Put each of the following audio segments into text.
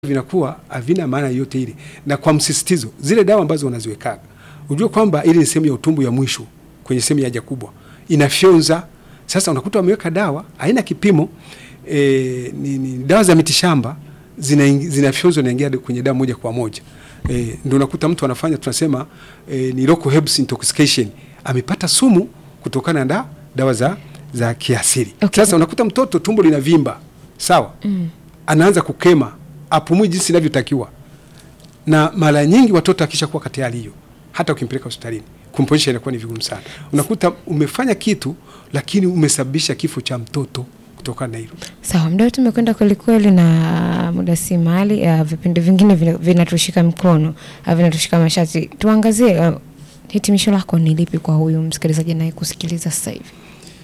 vinakuwa havina maana yote ile, na kwa msisitizo, zile dawa ambazo wanaziwekaga ujue kwamba ile ni sehemu ya utumbo ya mwisho kwenye sehemu ya haja kubwa inafyonza. Sasa unakuta wameweka dawa haina kipimo e, ni, ni dawa za mitishamba zinafyonzwa zina inaingia kwenye damu moja kwa moja e, ndio unakuta mtu anafanya tunasema e, ni local herbs intoxication, amepata sumu kutokana na dawa za za kiasili. Okay. Sasa unakuta mtoto tumbo linavimba sawa, Mm. anaanza kukema, apumui jinsi inavyotakiwa, na mara nyingi watoto akisha kuwa katika hali hiyo, hata ukimpeleka hospitalini kumponyesha inakuwa ni vigumu sana. Unakuta umefanya kitu lakini umesababisha kifo cha mtoto kutokana na hilo. Sawa, muda wetu umekwenda kwelikweli, na muda si mali. Uh, vipindi vingine vina- vinatushika mkono, uh, vinatushika mashati. Tuangazie uh, hitimisho lako ni lipi kwa huyu msikilizaji naye kusikiliza sasa hivi?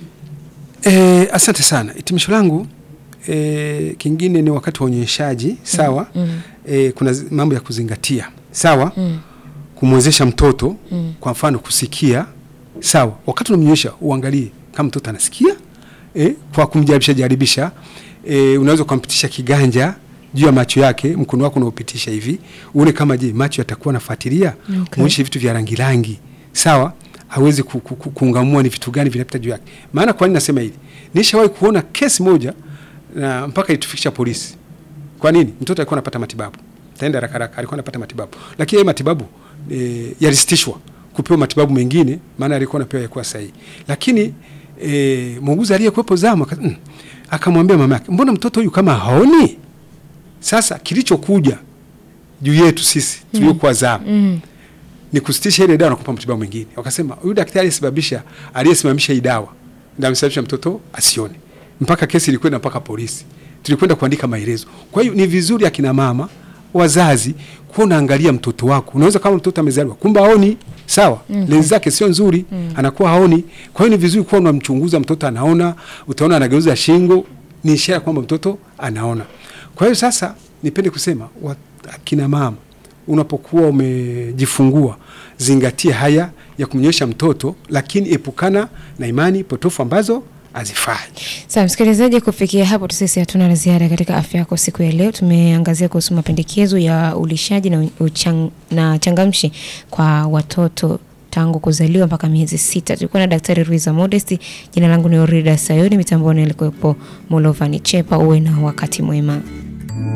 E, asante sana. Hitimisho langu e, kingine ni wakati wa unyonyeshaji sawa. Mm. E, kuna zi- mambo ya kuzingatia sawa, Mm. kumwezesha mtoto Mm. kwa mfano kusikia sawa. Wakati unamnyonyesha uangalie kama mtoto anasikia e, kwa kumjaribisha jaribisha e, unaweza ukampitisha kiganja juu ya macho yake, mkono wako unaopitisha hivi, uone kama je macho yatakuwa nafuatilia. Okay. Muonyeshe vitu vya rangi rangi sawa, aweze ku, ku, ku, kuungamua ni vitu gani vinapita juu yake. Maana kwa nini nasema hili? Nishawahi kuona kesi moja na mpaka itufikisha polisi. Kwa nini? Mtoto alikuwa anapata matibabu, taenda haraka haraka, alikuwa anapata matibabu, lakini yale matibabu e, yalisitishwa kupewa matibabu mengine, maana alikuwa anapewa yakuwa sahihi. Lakini e, muuguzi aliyekuwepo zamu aka- mm, akamwambia mama yake, mbona mtoto huyu kama haoni? Sasa kilichokuja juu yetu sisi tuliokuwa zamu Mm. ni kusitisha ile dawa na kupa matibabu mengine. Wakasema huyu daktari aliyesababisha aliyesimamisha hii dawa ndio amesababisha mtoto asione, mpaka kesi ilikwenda mpaka polisi, tulikwenda kuandika maelezo. Kwa hiyo ni vizuri akina mama wazazi kuwa unaangalia mtoto wako. Unaweza kama mtoto amezaliwa kumbe haoni, sawa, lenzi zake sio nzuri, anakuwa haoni. Kwa hiyo ni vizuri kuwa unamchunguza mtoto, anaona, utaona anageuza shingo, ni ishara kwamba mtoto anaona. Kwa hiyo sasa nipende kusema wa- akina mama unapokuwa umejifungua zingatia haya ya kumnyonyesha mtoto, lakini epukana na imani potofu ambazo hazifai. Sawa msikilizaji, kufikia hapo tu sisi hatuna la ziada katika afya yako siku ya leo. Tumeangazia kuhusu mapendekezo ya ulishaji na, uchang, na changamshi kwa watoto tangu kuzaliwa mpaka miezi sita. Tulikuwa na Daktari Ruiza Modesti. Jina langu ni Orida Sayoni, mitamboni alikuwepo Mulovani Chepa. Uwe na wakati mwema.